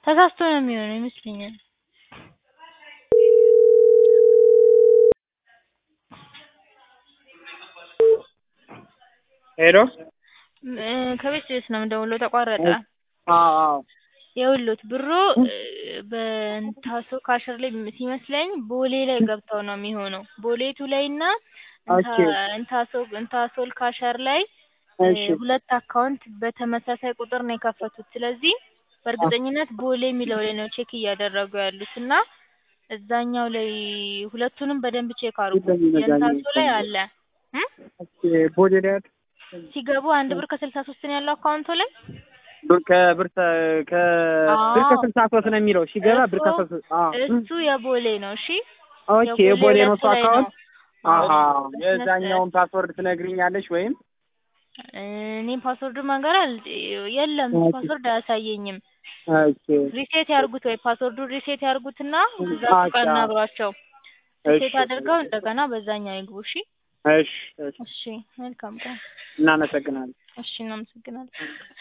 ተሳስቶ ነው የሚሆነው ይመስለኛል። ሄሎ እ ከቤት ድረስ ነው የምደውለው ተቋረጠ። አዎ አዎ ይኸውልዎት ብሩ በእንታሶ ካሸር ላይ ሲመስለኝ ቦሌ ላይ ገብተው ነው የሚሆነው። ቦሌቱ ላይ እና እንታ ኦኬ እንታሶ እንታሶል ካሸር ላይ እሺ ሁለት አካውንት በተመሳሳይ ቁጥር ነው የከፈቱት። ስለዚህ በእርግጠኝነት ቦሌ የሚለው ላይ ነው ቼክ እያደረጉ ያሉት እና እዛኛው ላይ ሁለቱንም በደንብ ቼክ አድርጉ። የእንታሶ ላይ አለ እ ኦኬ ቦሌ ላይ አይደል? ሲገቡ አንድ ብር ከስልሳ ሶስት ነው ያለው አካውንቱ ላይ ብር ከብር ከ- ከብር ከስልሳ ሶስት ነው የሚለው ሲገባ ብር እሱ ከስልሳ አዎ እሱ የቦሌ ነው። እሺ ኦኬ የቦሌ ነው እሱ ሁለቱ ላይ አካውንት ነው። አሀ አዎ፣ የዛኛውን ፓስወርድ ትነግሪኛለሽ ወይም እኔም ፓስወርድ መንገር አል የለም ኦኬ ፓስወርድ አያሳየኝም። ኦኬ ሪሴት ያርጉት ወይ ፓስወርዱን ሪሴት ያርጉትና እዛ አቻ ሱቅ አናግሯቸው። እሺ ሪሴት አድርገው እንደገና በዛኛው ይግቡ። እሺ እሺ እሺ እሺ መልካም ቀን። እናመሰግናለን። እሺ እናመሰግናለን።